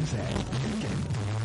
Sunset Weekend.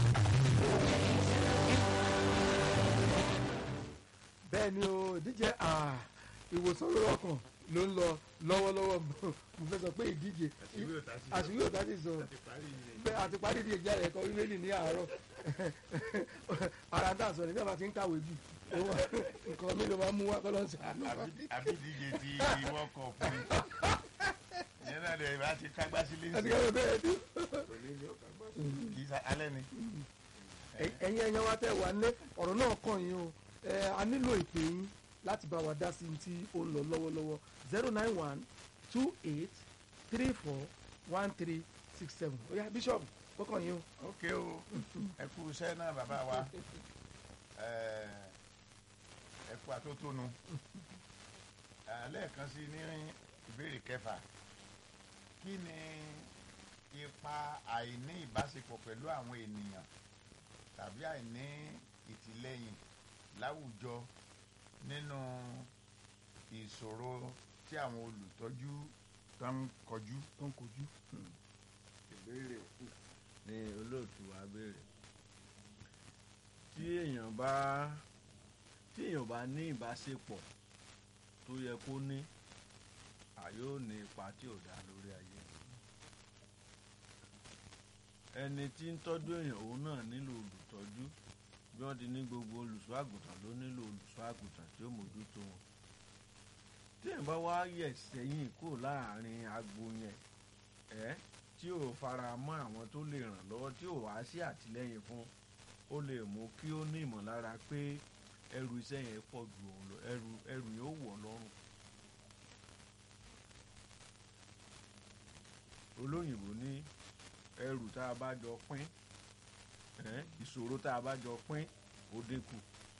bẹ́ẹ̀ ni o ìdíje ah, ìwòsàn lórí ọkàn ló ń lọ lọ́wọ́lọ́wọ́ mo fẹ́ sọ pé ìdíje àṣírí òtá ti sọ bẹ́ẹ̀ àti parí ìdíje jáde ẹ̀kọ́ bíbélì ní àárọ̀ ara tá a sọ ní bí a bá ti ń kàwé jù ó wà nǹkan mi ló máa ń mú wá kọ́ lọ́sẹ̀ àná. àbídíje ti wọ́n kọ̀ fún mi ìyẹn náà lè bá ti kágbá sílé àti sí kẹ́kẹ́ bẹ́ẹ̀ ni. kì í sa alẹ́ ni. ẹ̀yin ẹ̀yin wa tẹ́ wà ní ọ̀rọ̀ náà kàn yín o ẹ a nílò ìpè yín láti bá wa dá sí i tí ó ń lọ lọ́wọ́lọ́wọ́ zero nine one two eight three four one three six seven ó yá bíṣọ̀bù kọ́kàn yín o. ok o ẹ kú iṣẹ́ náà bàbá wa ẹ ẹ kú àtótónu lẹ́ẹ̀kan sí ní ìbéèrè kẹfà kí ni ipa àìní ìbáṣepọ̀ pẹ̀lú àwọn ènìyàn tàbí àìní ìtìlẹ́yìn láwùjọ nínú ìṣòro tí àwọn olùtọ́jú tó ń kọjú. tó ń kojú. ìbéèrè kù ní olóòtú wa béèrè tí èèyàn bá tí èèyàn bá ní ìbáṣepọ̀ tó yẹ kó ní àyò ní ipa tí ò dá lórí ayé ẹni tí ń tọ́jú èèyàn òun náà nílò olùtọ́jú bí wọ́n ti ní gbogbo olùṣọ́ àgùntàn ló nílò olùṣọ́ àgùntàn tí ó mójútó wọn tí èèyàn bá wá yẹ̀ sẹ́yìn kúrò láàrin agbo yẹn ẹ́ tí ò fara mọ́ àwọn tó lè ràn lọ́wọ́ tí ò wá sí àtìlẹ́yìn fún ó lè mú kí ó ní ìmọ̀lára pé ẹrù iṣẹ́ yẹn pọ̀ ju òun lọ ẹrù ẹrù yẹn ó wọ̀ lọ́rùn. olóyìnbó ní ẹrù tá a bá jọ pín ẹ́ ìṣòro tá a bá jọ pín ó dínkù.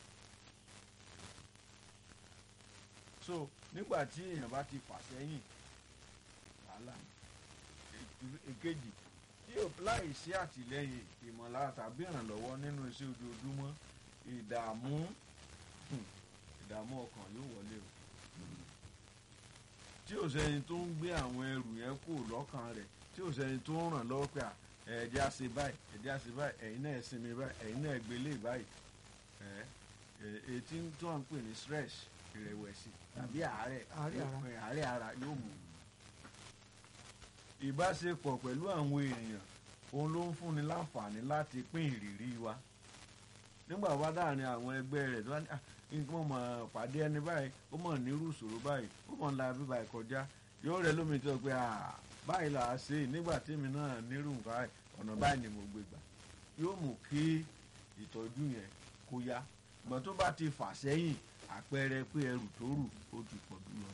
so nígbà tí èèyàn bá ti fà sẹ́yìn wàhálà ni èkejì tí ò láì sí àtìlẹ́yìn ìmọ̀lára tàbí ìrànlọ́wọ́ nínú iṣẹ́ ojoojúmọ́ ìdààmú ìdààmú ọkàn yóò wọlé o tí ò sẹ́ni tó ń gbé àwọn ẹrù yẹn kù lọ́kàn rẹ̀ tí ò sẹ́ni tó ń ràn lọ́wọ́ pé ẹ̀ẹ́dẹ́ àṣẹ báyìí ẹ̀ẹ́dẹ́ àṣẹ báyìí ẹ̀yin náà sinmi báyìí ẹ̀yin náà gbélé báyìí ètí tó ń pè ní stress ìrẹ̀wẹ̀sì tàbí àárẹ̀ Àárẹ̀ ara. àárẹ̀ ara yóò mú ìbáṣepọ̀ pẹ̀lú àwọn èèyàn òun ló ń fúnni láǹfààní láti pín ìrírí wa nígbà wá dáàrin àwọn ẹgbẹ́ rẹ̀ tó wá ní "Ah, nǹkan mọ̀ mọ̀ pàdé ẹni báyìí ó mọ̀ nírú ìṣòro báyìí ó mọ̀ ńlá bíbá ẹ̀ kọjá yóò rẹ lómi tó pé "Ah, báyìí là á ṣe é nígbà tèmi náà nírú nǹkan báyìí ọ̀nà báyìí ni mo gbé gbà yóò mú kí ìtọ́jú yẹn kó yá ṣùgbọ́n tó bá ti fà sẹ́yìn àpẹẹrẹ pé ẹrù tó rù ó ti pọ̀ jù lọ.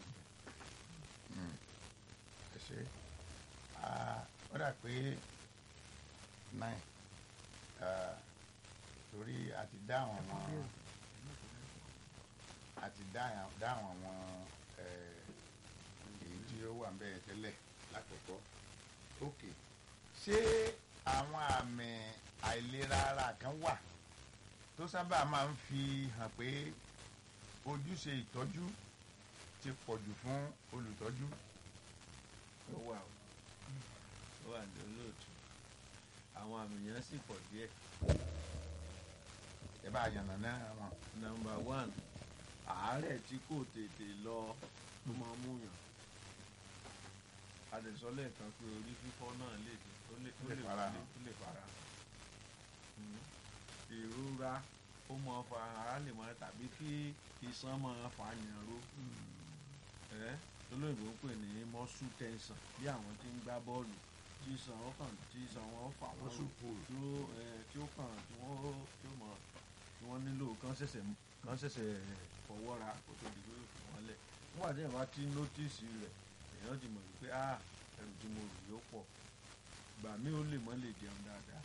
ẹ ṣe Ah, ó dà pé nine Ah, torí a ti dá àwọn àwọn a ti dá àwọn- dá àwọn àwọn eh, èyí tí ó wà bẹ́ẹ̀ tẹ́lẹ̀ lákòókò ok ṣé àwọn àmì àìlera ara kan wà tó sábà máa ń fi hàn pé ojúṣe ìtọ́jú ti pọ̀jù fún olùtọ́jú. ó wà ó ó wà ní olóòtú àwọn àmì yẹn sì pọ̀ díẹ̀ ẹ bá yànnà náà wọn. nọ́mbà one àárẹ̀ tí kò tètè lọ tó máa ń múyàn àdìsọ́lẹ̀ kan pé orí fífọ́ náà lè dé ó lè ó Lè lè fara ó lè- hàn. ó lè fara hàn. Mm. ìrora ó máa fa ara lè máa tàbí kí iṣan máa fa yànró ẹ olóyìnbó ń pè ní muscle tension bí àwọn tí ń gbá bọ́ọ̀lù tí iṣan wọn kàn tí iṣan wọn fà wọ́n Muscle pull. tí ó ẹ, tí ó kàn tí wọ́n tí ó mọ̀ tí wọ́n nílò kán ṣẹ̀ṣẹ̀ kán ṣẹ̀ṣẹ̀ fọwọ́ ra kó tó di pé ó fi wọ́n lẹ̀ nígbà tí èèyàn bá ti nótìsì rẹ̀ èèyàn ti mọ̀ wípé ah ẹrù tí mo rù yóò pọ̀ gbà mí ó lè mọ́ lè jẹun dáadáa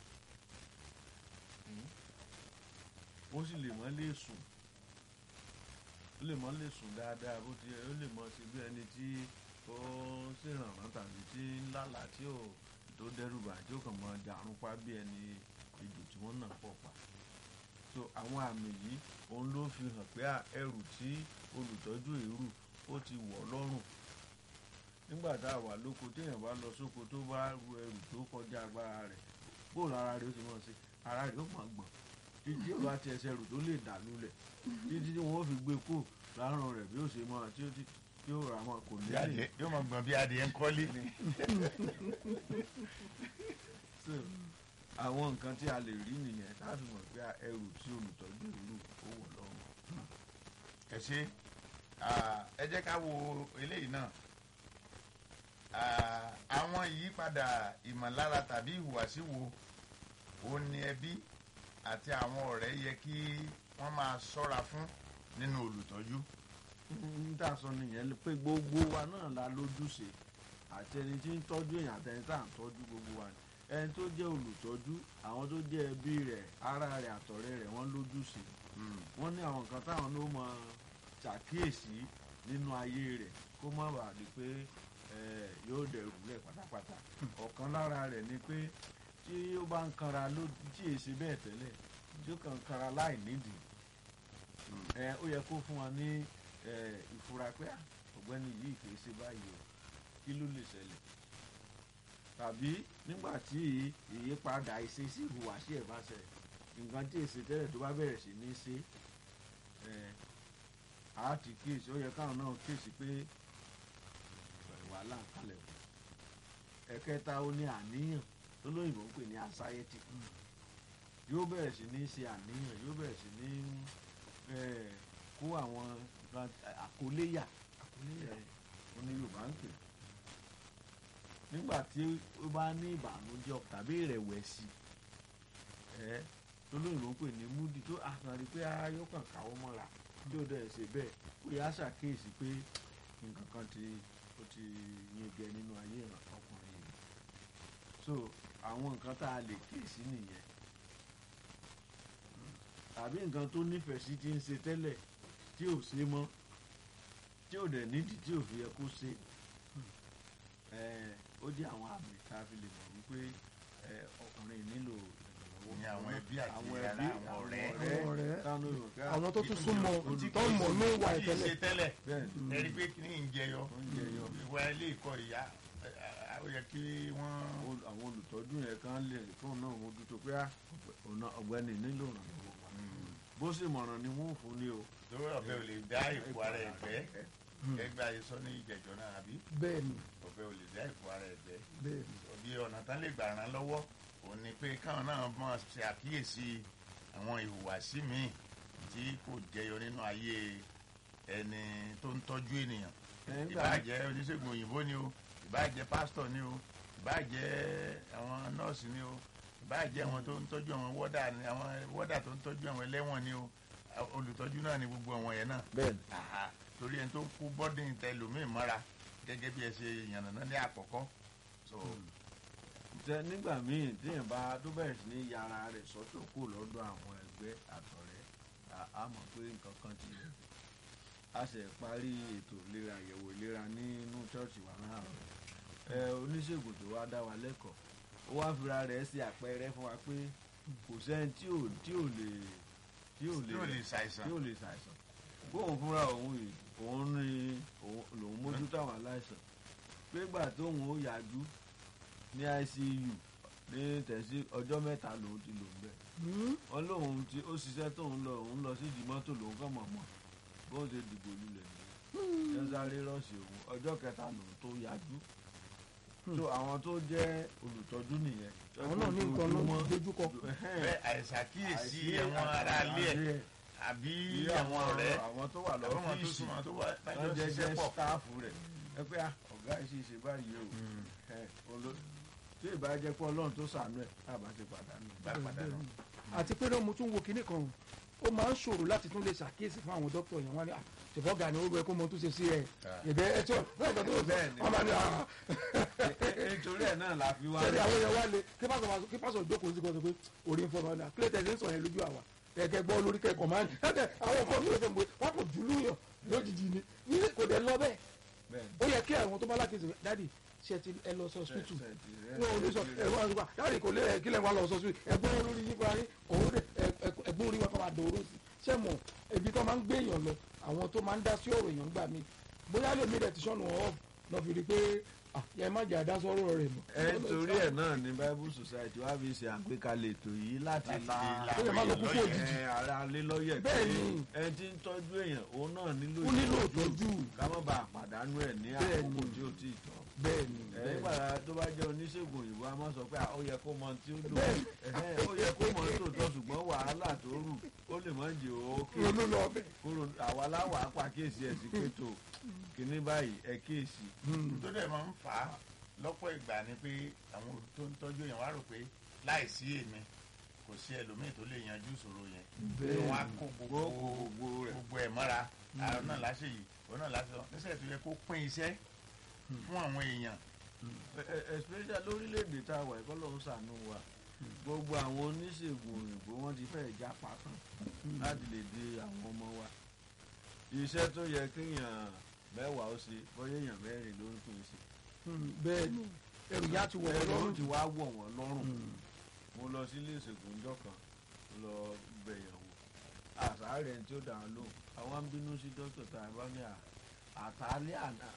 Mm. ó sì lè mọ́ lè sùn ó lè mọ́ lè sùn dáadáa bó ti ó lè mọ́ sí bí ẹni tí ó ń ṣèrànràn tàbí tí ń lálàá tí ò tó dẹ́rù bà tí ó kàn mọ́ dàrún pa bí ẹni ejò tí wọ́n nà pọ̀ pa so àwọn àmì yìí òun ló fi hàn pé à, ẹrù tí olùtọ́jú èrú ó ti wọ̀ lọ́rùn nígbà tá a wà lóko téèyàn bá lọ sóko tó bá ru ẹrù tó kọjá agbára rẹ̀ bóòlù ara rẹ̀ ó ti mọ̀ sí ara rẹ̀ ó mọ̀ gbọ̀n títí ó bá ti ẹsẹ̀ rù tó lè dà lulẹ̀ títí tí wọ́n fi gbé kó lárùn rẹ̀ bí ó ṣe mọ̀ tí ó ti tí ó rà mọ́ kò ní bí lè adìẹ yóò máa gbọ̀n bí adìẹ ń kọ́lé. so àwọn nǹkan tí a lè rí nìyẹn láti mọ̀ pé ẹrù tí olùtọ́jú ìlú ó wọ̀ lọ́rùn. ẹ ṣe ah, ẹ jẹ́ ká wo eléyìí náà Ah, àwọn ìyípadà ìmọ̀lára tàbí ìhùwàsí wo ó ní ẹbí àti àwọn ọ̀rẹ́ yẹ kí wọ́n máa ṣọ́ra fún nínú olùtọ́jú. ń tà sọ nìyẹn pé gbogbo wa náà la lójúṣe àti ẹni tí ń tọ́jú èèyàn àti ẹni tá à ń tọ́jú gbogbo wa ni ẹni tó jẹ́ olùtọ́jú àwọn tó jẹ́ ẹbí rẹ̀ ará rẹ̀ àtọ̀rẹ́ rẹ̀ wọ́n lójúṣe wọ́n ní àwọn nǹkan táwọn ló mọ ṣàkíyèsí nínú ayé rẹ̀ kó má bàa di pé eh, yóò dẹrù lẹ̀ pátápátá ọ̀kan lára rẹ̀ ni pé tí ó bá ń kanra ló tí èsì bẹ́ẹ̀ tẹ́lẹ̀ tí ó kàn ń kanra láì nídìí ẹ ó yẹ kó fún wa ní ẹ, ìfura pé "Ah, ọ̀gbẹ́ni yìí kì í ṣe báyìí o kí ló lè ṣẹlẹ̀ tàbí nígbà tí ìyípadà ìṣesí ìhùwàsí ẹ̀ bá ṣẹlẹ̀ nǹkan tí èsì tẹ́lẹ̀ tó bá bẹ̀rẹ̀ sí ní ṣe ẹ á ti kíyèsí ó yẹ káwọn náà kíyèsí pé wàhálà ń kalẹ̀ o ẹ̀kẹta ó ní àníyàn tó lóyìnbó ń pè ní anxiety yóò bẹ̀rẹ̀ sí ní ṣe àníyàn yóò bẹ̀rẹ̀ sí ní eh, kó àwọn nǹkan àkóléyà àkóléyà ó ní Yorùbá ń pè nígbà tí ó bá ní ìbànújẹ́ tàbí ìrẹ̀wẹ̀sì ẹ tó lóyìnbó ń pè ní múdi tó àkànrí pé ayọ́ kàn káwọ́ mọ́ra tí ó dẹ̀ ṣe bẹ́ẹ̀ ó yà á ṣàkíyèsí pé nǹkan kan ti ó ti yege nínú ayé ọkùnrin yìí so àwọn nǹkan tá a lè kíyèsí nìyẹn tàbí nǹkan tó nífẹ̀ẹ́ sí ti ń ṣe tẹ́lẹ̀ tí ò ṣe mọ́ tí ò dẹ̀ nídìí tí ò fi yẹ kó ṣe ẹ̀, ó jẹ́ àwọn àmì tá a fi lè mọ̀ wípé ẹ̀, ọkùnrin nílò ìrànlọ́wọ́ Ní àwọn ẹbí àti àwọn ará, ẹbí àwọn àwọn ọ̀rẹ́. Àwọn ọ̀rẹ́. táwọn olùkọ́ pé àwọn tó tún súnmọ́ Tí tó kì í mọ̀ ní ìwà tí kì í ìtẹ́lẹ̀ ṣe tẹ́lẹ̀ bẹ́ẹ̀ ni ẹ rí i pé kí ni ń jẹyọ ó ń jẹyọ. ìwà ilé ìkọ́ ìyá ẹ, ẹ, ó yẹ kí wọ́n. Ol- àwọn olùtọ́jú yẹn kan lè fóun náà mójútó pé "Ah, ọ̀nà ọ̀gbẹ́ni nílò ìrànlọ́wọ́ wa." bó sì mọ̀ràn ni wọ́n ò fún ní o. lórí ọ̀bẹ ò lè dá ipò ara ẹ̀ gbẹ́ ẹgbẹ́ ayé sọ ní ìjẹ̀jọ́ náà àbí bẹ́ẹ̀ ni ọ̀bẹ ò lè dá ipò ara ẹ̀ gbẹ́ bẹ́ẹ̀ ni òbí ọ̀nà tán lè gbà ràn lọ́wọ́ òun ni pé káwọn náà mọ̀ ṣe àkíyèsí àwọn ìhùwàsí míì tí kò jẹyọ nínú ayé ẹni tó ń tọ́jú ènìyàn Nígbà ìbáà jẹ́ oníṣègùn òyìnbó ni o ìbáà jẹ́ pásítọ̀ ni o ìbáà jẹ́ àwọn nọ́ọ̀sì ni o ìbáà jẹ́ àwọn tó ń tọ́jú àwọn wọ́dà ni àwọn wọ́dà tó ń tọ́jú àwọn ẹlẹ́wọ̀n ni o olùtọ́jú náà ni gbogbo àwọn yẹn náà bẹ́ẹ̀ ni Àhà, torí ẹni tó kú bọ́dìn tẹlómìn mọ́ra gẹ́gẹ́ bí ẹ ṣe yànnàná ní àkọ́kọ́ so tẹ nígbà míì téèyàn bá tó bẹ̀rẹ̀ sí ní yàrá rẹ̀ sọ́tọ̀ kó lọ́dọ̀ àwọn ẹgbẹ́ àtọ̀rẹ́ a- a mọ̀ pé nǹkan kan ti yẹ a ṣe parí ètò ìlera àyẹ̀wò ìlera nínú ṣọ́ọ̀ṣì wa láàárọ̀ ẹ oníṣègùn tó wá dá wa lẹ́kọ̀ọ́ ó wá fira rẹ̀ ṣe àpẹẹrẹ fún wa pé kò sẹ́ni tí ò tí ò lè tí ò tí ò lè ṣàìsàn tí ò lè ṣàìsàn bóun fúnra òun yìí òun ní òun lòun mójútó àwọn aláìsàn pé gbà tóun ó yájú ní ICU ní tẹ̀sí ọjọ́ mẹ́ta lòun ti lò ń bẹ̀ Hmm? wọ́n lóun ti ó ṣiṣẹ́ tóun lọ òun lọ sí ìdí mọ́tò lòun kàn mọ̀ mọ̀ bóun ṣe dìbò lulẹ̀ nìyẹn ẹ sáré rọ́ọ̀ṣì òun ọjọ́ kẹta lòun tó yájú so àwọn tó jẹ́ olùtọ́jú nìyẹn àwọn náà ní nǹkan ló dojúkọ bẹ́ẹ̀ àìsàkíyèsí àwọn ará ilé ẹ̀ àbí bí àwọn ọ̀rẹ́ àwọn tó wà àbí àwọn tó lọ́fíìsì súnmọ́ tó wà wọ́n lájọ́ jẹ́ ṣiṣẹ́ jẹ́ pọ̀ sítáàfù rẹ̀ ẹ pé ah, ọ̀gá ẹ̀ sì ṣe báyìí o ẹ, olo- tí ìbá jẹ́ pé ọlọ́run tó ṣàánú ẹ̀ tábà ti pàdánù. bá pàdánù. àti pé náà mo tún wo kinní kan ó máa ń ṣòro láti tún lè ṣàkíyèsí fún àwọn dókítà yẹn wọn ni ṣùgbọ́n ọ̀gá ni ó rẹ kó mo tún ṣe sí ẹ ìbẹ́ ẹ tí ò bẹ́ẹ̀ kan tó sọ Bẹ́ẹ̀ ni. wọn máa ní àá nítorí ẹ̀ náà la fi wá sẹ́ni àwọn yẹn wá lé kí pásọ̀ máa sọ- kí pásọ̀ jókòó sí kan sọ pé orí ń fọmọ náà kílẹ̀ tẹ̀sí ń sọ yẹn lójú àwa kẹ̀kẹ́ gbọ́ lórí kẹ́kọ̀ọ́ máa ń ẹ̀kẹ́ àwọn kan mi ò fẹ́ mọ̀ pé wọ́n kò jùlú yàn lójijì ni ní kò dẹ̀ lọ bẹ́ẹ̀ bẹ́ẹ̀ ni. ó yẹ kí àwọn tó bá lákèsí dádì ṣe ti ẹ lọ sọ hospital Ṣe- ṣe- ṣe- wọn ò lè sọ ẹ̀rọ àgbà dáàdì kò lè ẹ̀ kílẹ̀ wà lọ sọ sí ẹ̀gbọ́n olórí yín parí òun rẹ̀ ẹ̀gbọ́n orí wọn kọ́ máa dòró sí ṣé mọ̀ ibi tó máa ń gbé èèyàn lọ àwọn tó máa ń dá sí ọ̀rọ̀ èèyàn gbà mí bóyá lè mí rẹ̀ ti sọ̀nù ọ̀ lọ fi rí i pé ah, yẹ má jà dá sọ́rọ̀ rẹ̀ mọ́. ẹ torí ẹ ẹ̀ náà ni bible society wá fi ṣe àgbékalẹ̀ ètò yìí láti Láti la la Ó yẹ má lọ àwọn kúkú èèyàn òjijì. lọ́yẹ̀. ẹ, ara lé lọ́yẹ̀ Bẹ́ẹ̀ pé ni. ẹni tí ń tọ́jú èèyàn òun náà nílò ó nílò ìtọ́jú ká má bàa pàdánù ẹ̀ ní Bẹ́ẹ̀ àkókò ni. tí ó ti tọ́ bẹ́ẹ̀ ni ẹ bẹ́ẹ̀ ni. nígbà tó bá jẹ́ oníṣègùn òyìnbó a máa sọ pé ah, ó yẹ kó mọ tí ó lò Bẹ́ẹ̀ ni. Ẹ̀hẹ́n, ó yẹ kó mọ tòótọ́ ṣùgbọ́n wàhálà tó rù ó lè má jẹ́ òkè ronú lọ ọbẹ̀. kúrò àwa láwàá pàkíyèsí ẹ̀ sí pẹ̀tọ́ kìíní báyìí ẹ kíyèsí. tó dẹ̀ máa ń fà á lọ́pọ̀ ìgbà ni pé àwọn tó ń tọ́jú èèyàn wá rò pé láìsí èmi kò sí ẹlòmíì tó lè yanjú ìṣòro yẹn Bẹ́ẹ̀ wọn á ni. kó gbogbo gbogbo gbogbo rẹ̀ gbogbo ẹ̀ mọ́ra àwọn náà láṣẹ yìí òun náà láṣẹ wọn níṣẹ́ tó yẹ kó pín iṣẹ́ fún àwọn èèyàn Ẹ- ẹ- especially lórílẹ̀‐èdè tá a wà ẹ̀kọ́ ló ń ṣàánú wa gbogbo àwọn oníṣègùn òyìnbó wọn ti fẹ́ já pátán láti lè di àwọn ọmọ wa iṣẹ́ tó yẹ kéèyàn mẹ́wàá ó ṣe bóyá èèyàn mẹ́rin ló ń pín ṣe Mm, bẹ́ẹ̀ ni ẹrù yá ti wọ̀ ọ́ ẹ̀rọ lọ́rùn ti wá wọ̀ wọ́n lọ́rùn Mm. mo lọ sí ilé ìṣègùn ọjọ́ kan mo lọ bẹ̀yàn wò àṣàárẹ̀ tí ó dàn án lóhùn àwọn ń bínú sí dókítà tá a bá ní à- àtàlẹ́ àná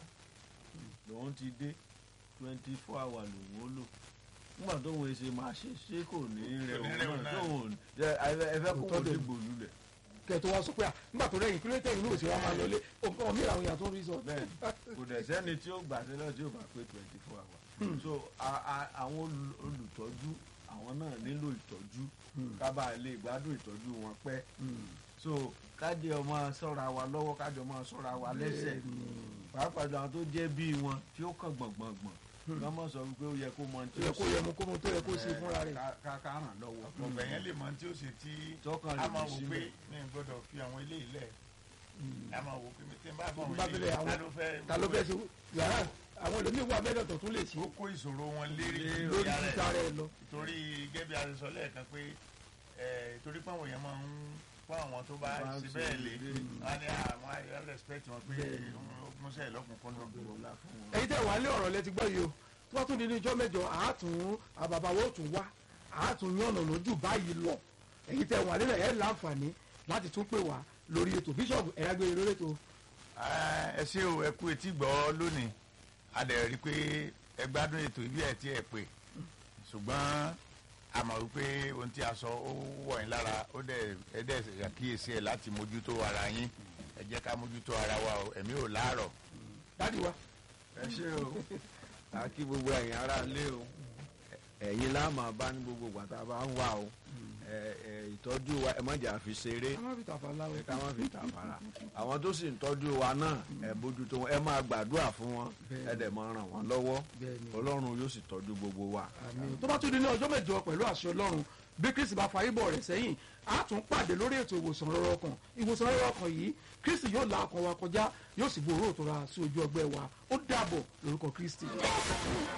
lòun ti dé twenty four hour lòun ó lò nígbà tó wọn ṣe máa ṣe ṣé kò ní rẹ Kò ní òun rẹ̀ òun náà náà. tó òun ẹ fẹ́ kó Òótọ́ wọ́n dẹ̀. dìbò lulẹ̀ kẹ tó wá sọ pé à nígbà tó rẹyìn kílódé tẹ̀yìn ní òṣèré wa máa lọlé ọmọ mi làwọn èèyàn tó ń rí sọ. bẹ́ẹ̀ kò dẹ̀ sẹ́ni tí ó gbà sílẹ̀ tí ó bá pé twenty four hour so a- a- àwọn olù- olùtọ́jú àwọn náà nílò ìtọ́jú Mm. ká bàa lè gbádùn ìtọ́jú wọn pẹ́ Mm. so káde ọmọ ṣọ́ra wa lọ́wọ́ káde ọmọ ṣọ́ra wa lẹ́sẹ̀ Bẹ́ẹ̀ ni. pàápàá jù àwọn tó jẹ́ bí wọn tí ó kàn gbọ̀ngbọ̀ngbọ̀n wọ́n mọ̀ sọ wípé ó yẹ kó mọ tí tó yẹ kó yẹ mu kó mu tó yẹ kó ṣe fúnra rẹ̀. ká- ká ká ràn lọ́wọ́ ọ̀gbẹ̀ yẹn lè mọ tí ó ṣe tí tọkàn a lè máa fi wò pé síbẹ̀ mi ò gbọ́dọ̀ fi àwọn ilé ilẹ̀ Mm. a máa wò pé mi tí n bá bọ̀ Bá wọ́n bẹ̀rẹ̀ ilé àwọn- ta ló fẹ́ ta ló fẹ́ ṣe yàrá àwọn ẹlòmíín wà bẹ́ẹ̀ lọ́tọ̀ tún lè ṣe ó kó ìṣòro wọn lérí lórí ara ẹ̀. títa rẹ̀ lọ. torí gẹ́gẹ́ bí a ti sọ lẹ́ẹ̀kan pé ẹ̀, torí pé àwọn èèyàn máa ń fún àwọn tó bá Bá ṣe ṣe bẹ́ẹ̀ lé lé. wọn á ní àwọn àyà respect wọn pé Bẹ́ẹ̀. múṣẹ́ ìlọ́kùnkúndùn. Ọlá fún wọn. ẹ̀yin tẹ́ wà ní ọ̀rọ̀ lẹ ti gbọ́ yìí o tó bá tún di ní ijọ́ mẹ́jọ àátún àbàbàwọ̀ tún wá àátún yànnà lójú báyìí lọ ẹ̀yin tẹ́ wà nílẹ̀ ẹ̀ láǹfààní láti tún pè wá lórí ètò bíṣọ̀bù ẹ̀yà gbé lórí ètò ẹ ṣé o ẹ kú etí gbọ́ lónìí a dẹ̀ rí i pé ẹ gbádùn ètò ibi ẹ̀ tí ẹ pè ṣùgbọ́n a mọ̀ wípé ohun tí a sọ ó wọ̀ yín lára ó dẹ̀ ẹ dẹ̀ ṣàkíyèsí ẹ̀ láti mójútó ara yín ẹ jẹ́ ká mójútó ara wa o ẹ̀mí ò láàrọ̀. dádì wa ẹ ṣe o a kí gbogbo ẹ̀yin ará ilé o ẹ̀yin láàmú bá ní gbogbo ìgbà tá a bá ń wà o ẹ- ẹ, ìtọ́jú wa ẹ má jà fi ṣeré ká má fi tàfà láwọn ẹ ká má fi tàfàrà àwọn tó sì ń tọ́jú wa náà ẹ bójútó wọn ẹ máa gbàdúrà fún wọn ẹ dẹ̀ máa ràn wọ́n lọ́wọ́ bẹ́ẹ̀ ni ọlọ́run yóò sì tọ́jú gbogbo wa. àmín tó bá tún di ní ọjọ́ mẹ́jọ pẹ̀lú àṣẹ ọlọ́run bí kristi bá fa ibọ̀ rẹ̀ sẹ́yìn á tún pàdé lórí ètò ìwòsàn rọrọ ọkàn ìwòsàn rọrọ ọkàn yìí kristi yóò la ọkàn wa kọjá yóò sì gbòòrò òtòrà sí ojú ọgbẹ́ wa ó dàbọ̀ lórúkọ kristi.